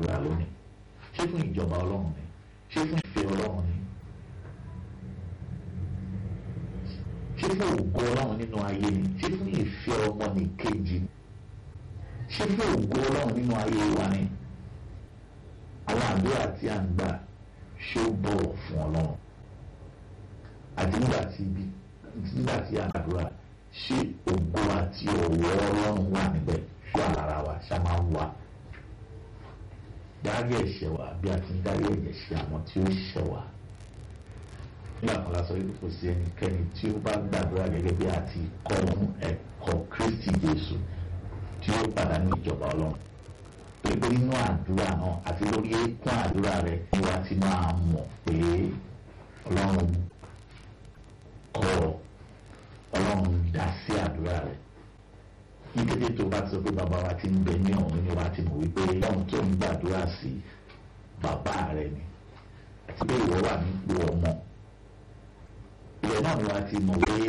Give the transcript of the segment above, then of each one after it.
gbàdúrà lónìí ṣé fún ìjọba ọlọ́run ni ṣé fún ìfẹ́ ọlọ́run ni ṣé fún ògo ọlọ́run nínú ayé ni ṣé fún ìfẹ́ ọmọ ní kejì ni ṣé fún ògo ọlọ́run nínú ayé wa ni àwọn àdúrà tí a ń gbà ṣé ó bọ̀wọ̀ fún ọlọ́run àti nígbà tí ibi nígbà tí a ń gbàdúrà ṣé ògo àti ọ̀wọ̀ ọlọ́run wà níbẹ̀ ṣé àlára wa ṣá máa ń wà dárí ẹ̀ṣẹ̀ wa bí a ti ń dárí ẹ̀jẹ̀ ṣe àwọn tí ó ṣẹ̀ wá nígbà kan la sọ wípé kò sí ẹnikẹ́ni tí ó bá gbàdúrà gẹ́gẹ́ bí a ti kọ́ ohun ẹ̀kọ́ Kristi Jésù tí ó pàdánù ìjọba ọlọ́run pé nínú àdúrà náà àti lórí eékún àdúrà rẹ ni wàá ti máa mọ̀ pé ọlọ́run kọ́ ọ ọlọ́run dá sí àdúrà rẹ ní kété tó bá ti sọ pé bàbá wa ti ń bẹ ní ọ̀run ni wàá ti mọ̀ wípé ọlọ́run tó ń gbàdúrà sí bàbá rẹ ni àti pé ìwọ wà nípò ọmọ ilẹ̀ náà ni wàá ti mọ̀ pé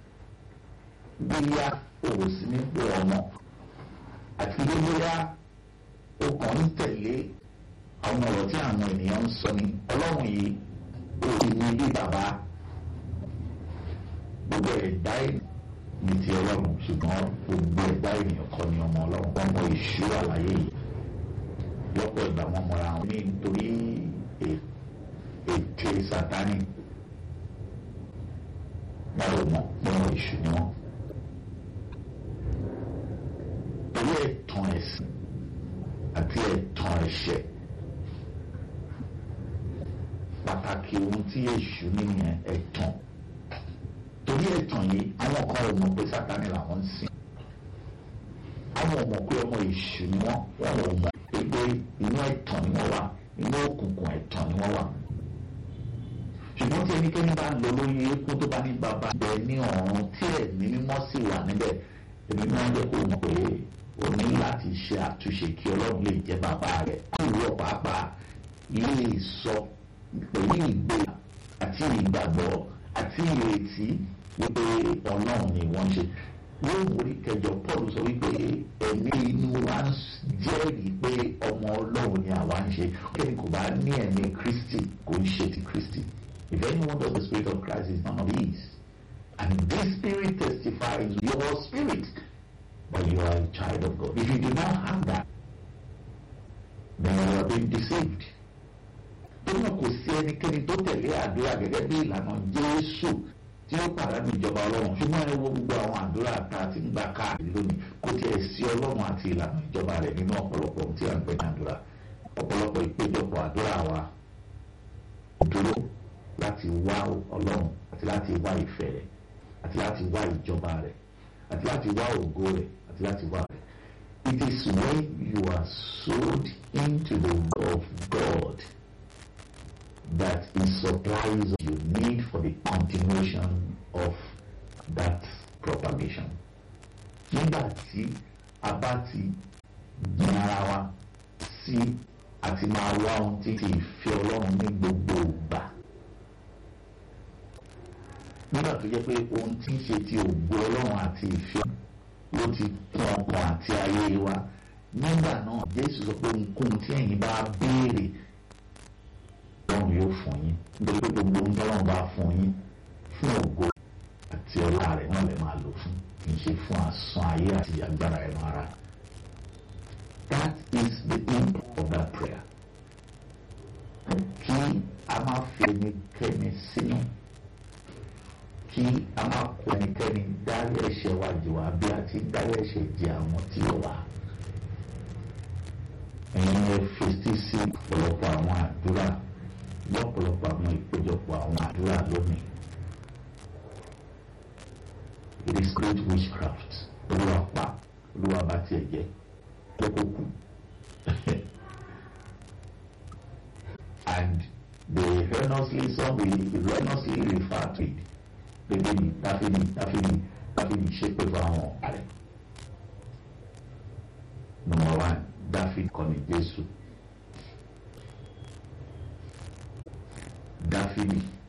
bóyá òwò sí nípò ọmọ àti pé bóyá ó kàn ń tẹ̀lé àwọn ọ̀rọ̀ tí àwọn ènìyàn ń sọ ni ọlọ́run yìí ó rí ní bí bàbá gbogbo ẹ̀dá ní ti ọlọ́run ṣùgbọ́n gbogbo ẹ̀dá ènìyàn kọ́ ni ọmọ ọlọ́run wọ́n mọ ìṣú àlàyé yìí lọ́pọ̀ ìgbà wọn mọra wọn nítorí ète sátani wọn ò mọ̀ pé wọn ìṣú ni wọn. torí ẹ̀tàn ẹ̀sìn àti ẹ̀tàn ẹ̀ṣẹ̀ pàtàkì ohun tí èṣù nìyẹn ẹ̀tàn torí ẹ̀tàn yìí àwọn kan ò mọ̀ pé sátani làwọn ń sìn àwọn ò mọ̀ pé ọmọ èṣù ni wọ́n wọ́n ò mọ̀ pé inú ẹ̀tàn ni wọ́n wà inú òkùnkùn ẹ̀tàn ni wọ́n wà ṣùgbọ́n tí ẹnikẹ́ni bá lọ lórí eékún tó bá ní bàbá bẹ ní ọ̀run tí ẹ̀mí mímọ́ sì wà níbẹ̀ ẹ̀mí mímọ́ jẹ́ kó mọ̀ pé o ní láti ṣe àtúnṣe kí ọlọ́run lè jẹ́ bàbá rẹ̀ ìwọ pàápàá lè sọ pẹ̀lú ìgbé àti ìgbàgbọ́ àti ìrètí wípé ọlọ́run ni wọ́n ṣe yóò mórí kẹjọ Paul sọ wípé ẹ̀mí inú wa ń jẹ́rìí pé ọmọ ọlọ́run ni àwa ń ṣe kẹ́ni kò bá ní ẹ̀mí Kristi kò ń ṣe ti Kristi if anyone does the spirit of Christ is none of these and this spirit testifies your spirit that you are a child of God if you do not have that then you are being deceived torí náà kò sí ẹnikẹ́ni tó tẹ̀lé àdúrà gẹ́gẹ́ bí ìlànà Jésù tí ó pàdánù ìjọba ọlọ́run ṣùgbọ́n ẹ wo gbogbo àwọn àdúrà tá a ti ń gbà káàkiri lónìí kò tiẹ̀ sí ọlọ́run àti ìlànà ìjọba rẹ̀ nínú ọ̀pọ̀lọpọ̀ tí a ń pè ní àdúrà ọ̀pọ̀lọpọ̀ ìpéjọpọ̀ àdúrà wa dúró láti wá ọlọ́run àti láti wá ìfẹ́ rẹ̀ àti láti wá ìjọba rẹ̀ àti láti wá ògo rẹ̀ àti láti wá rẹ̀. It is when you are sold into the will of God that He supplies you need for the continuation of that propagation. Nígbà tí a bá ti gbin ara wa sí àti máa wá ohun tí ti ìfẹ́ Ọlọ́run ní gbogbo ìgbà. Nígbà tó jẹ́ pé ohun tí ń ṣe ti ògo Ọlọ́run àti ìfẹ́ ló ti kún ọkàn àti ayé wa. Nígbà náà Jésù sọ pé ohunkóhun tí ẹ̀yin bá béèrè ọlọ́run yóò fún yín nítorí pé gbogbo ohun tọ́lọ́run bá fún yín fún ògo àti ọlá rẹ̀ náà lè máa lò fún kì í ṣe fún asán ayé àti agbára ẹ̀nu ara. That is the aim of that prayer. Kí a máa fi ẹnikẹ́ni sínú kí a máa kó ẹnikẹ́ni dárí ẹ̀ṣẹ̀ wa jì wá bí a ti dárí ẹ̀ṣẹ̀ jì àwọn tí ó wà. Ẹ̀yin ẹ fetí sí ọ̀pọ̀lọpọ̀ àwọn àdúrà lọ́pọ̀lọpọ̀ àwọn ìpéjọpọ̀ àwọn àdúrà lónìí. It is great witchcraft. Olúwa pa Olúwa bá tiẹ̀ jẹ́ kókó kù. And they erroneously some will erroneously refer to it. Bébí ni Dáfídì Dáfídì Dáfídì ṣépè fún àwọn ọ̀rẹ́. Number one Dáfídì kọ́ni Jésù. Dáfídì